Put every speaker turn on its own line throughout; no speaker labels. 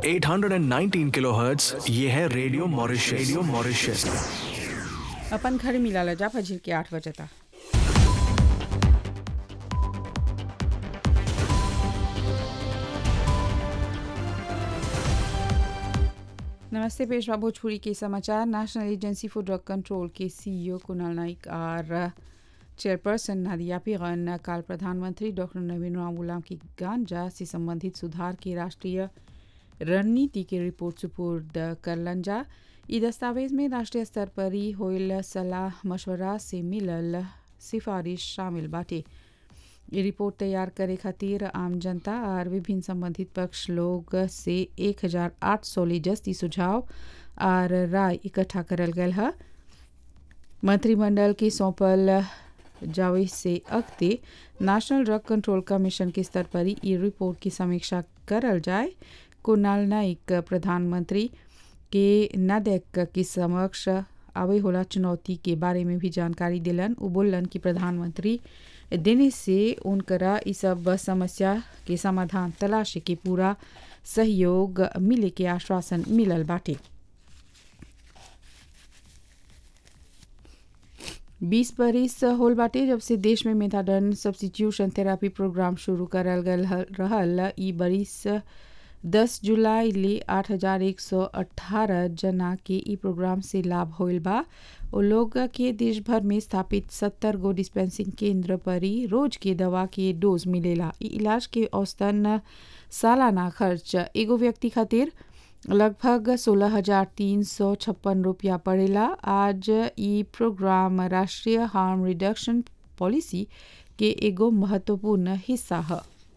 819 kilohertz ये है radio Mauritius radio Mauritius
अपन घर मिलाला जा फजर के आठ बजे तक नमस्ते पेशवा भोजपुरी के समाचार national agency for drug control के सीईओ कुणाल नाइक और चेयरपर्सन नादिया पिगन काल प्रधानमंत्री डॉक्टर नवीन राम गुलाम की गांजा से संबंधित सुधार की राष्ट्रीय रणनीति की रिपोर्ट सुपुर्द करलन जा ई दस्तावेज में राष्ट्रीय स्तर पर ही होइल सलाह मशवरा से मिलल सिफारिश शामिल बाटे ये रिपोर्ट तैयार करे खातिर आम जनता और विभिन्न संबंधित पक्ष लोग से 1800 ले जस्ती सुझाव और राय इकट्ठा करल गयल है मंत्रिमंडल की सौंपल जावे से अगते नेशनल ड्रग कंट्रोल कमीशन के स्तर पर ही ई रिपोर्ट की समीक्षा करल जाए कुणाल नाइक प्रधानमंत्री के नदेक के समक्ष आवे होला चुनौती के बारे में भी जानकारी दिलन उ बोलन कि प्रधानमंत्री देने से उनकरा इस सब समस्या के समाधान तलाशे के पूरा सहयोग मिले के आश्वासन मिलल बाटे बीस बरिस होल बाटे जब से देश में मेथाडन सब्सिट्यूशन थेरापी प्रोग्राम शुरू करल गल रहल ई बरिस दस जुलाई ले आठ हजार एक सौ अट्ठारह जना के ई प्रोग्राम से लाभ होल बा ओ लोग के देश भर में स्थापित सत्तर गो डिस्पेंसिंग केंद्र पर ही रोज के दवा के डोज मिलेला ई इलाज के औसतन सालाना खर्च एगो व्यक्ति खातिर लगभग सोलह हजार तीन सौ छप्पन रुपया पड़ेला आज ई प्रोग्राम राष्ट्रीय हार्म रिडक्शन पॉलिसी के एगो महत्वपूर्ण हिस्सा है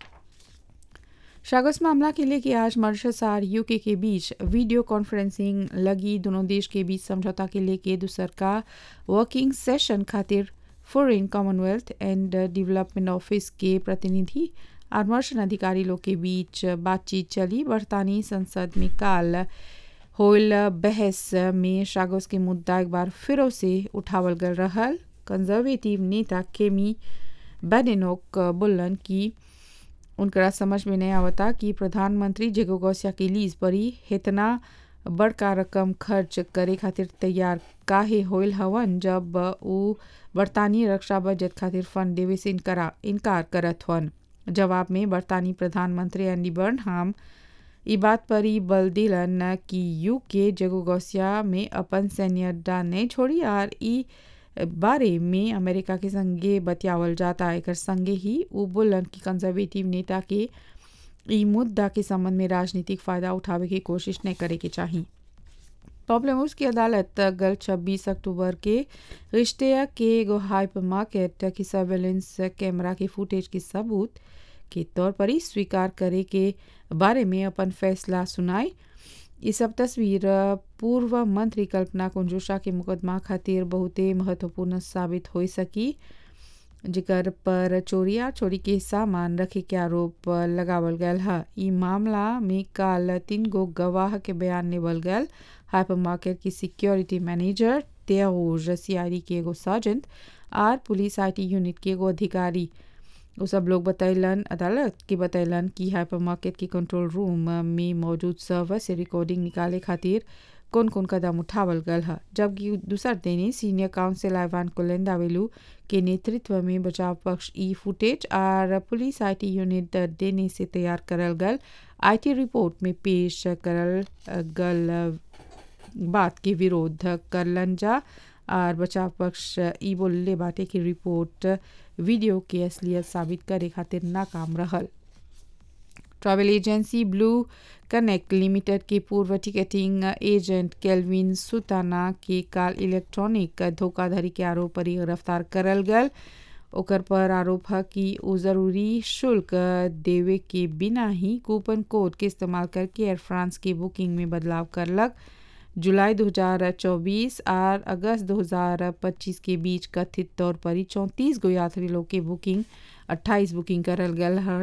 शागस मामला के लिए कि आज मॉरिशस और यूके के बीच वीडियो कॉन्फ्रेंसिंग लगी दोनों देश के बीच समझौता के लिए के दूसर का वर्किंग सेशन खातिर foreign commonwealth and development office के प्रतिनिधि और मर्शन अधिकारी लोग के बीच बातचीत चली बरतानी संसद में काल होल बहस में शागोस के मुद्दा एक बार फिर से उठावल गल रहल कंजर्वेटिव नेता केमी बेडेनोक बोलन कि उनकरा समझ में नहीं आवता कि प्रधानमंत्री जेगो गौसिया के लीज पर ही इतना बड़का रकम खर्च करे खातिर तैयार काहे होइल हवन जब उ बरतानी रक्षा बजट खातिर फंड देवे से इनकरा इनकार करत हवन जवाब में बरतानी प्रधानमंत्री एंडी बर्नहाम ई बात पर ही बल दिलन कि यूके जगो गौसिया में अपन सैन्य अड्डा नहीं छोड़ी और ई बारे में अमेरिका के संगे बतियावल जाता एक संगे ही उ बोलन कि कंजर्वेटिव नेता के ई मुद्दा के संबंध में राजनीतिक फायदा उठावे की कोशिश नहीं करे के चाहिए प्रॉब्लम उसकी अदालत गल 26 अक्टूबर के रिश्ते के एगो हाइपर मार्केट की सर्वेलेंस कैमरा के फुटेज के सबूत के तौर पर ही स्वीकार करे के बारे में अपन फैसला सुनाई ये सब तस्वीर पूर्व मंत्री कल्पना कुंजुषा के मुकदमा खातिर बहुते महत्वपूर्ण साबित हो सकी जिकर पर चोरिया चोरी के सामान रखे के आरोप लगावल गयल है ई मामला में काल तीन गो गवाह के बयान लेवल गयल हाइपर मार्केट की सिक्योरिटी मैनेजर तेज सीआईडी के एगो सर्जेंट आर पुलिस आईटी यूनिट के एगो अधिकारी वो सब लोग बतैलन अदालत के बतैलन कि हाइपर मार्केट के कंट्रोल रूम में मौजूद सर्वर से रिकॉर्डिंग निकाले खातिर कौन कौन कदम उठावल गल है जबकि दूसर देने सीनियर काउंसिल आइवान कोलेंडावेलू के नेतृत्व में बचाव पक्ष ई फुटेज और पुलिस आईटी यूनिट देने से तैयार करल गल आईटी रिपोर्ट में पेश करल गल बात के विरोध करलन जा और बचाव पक्ष ई बोलले बाटे की रिपोर्ट वीडियो के असलियत साबित करे खातिर नाकाम रहल travel agency blue connect limited के पूर्व टिकटिंग एजेंट केल्विन सुताना के काल इलेक्ट्रॉनिक धोखाधड़ी के आरोप पर गिरफ्तार करल गल ओकर पर आरोप है कि वो ज़रूरी शुल्क देवे के बिना ही कूपन कोड के इस्तेमाल करके एयर फ्रांस की बुकिंग में बदलाव करलक जुलाई 2024 और अगस्त 2025 के बीच कथित तौर पर ही चौंतीस गो यात्री लोग के बुकिंग 28 बुकिंग करल गल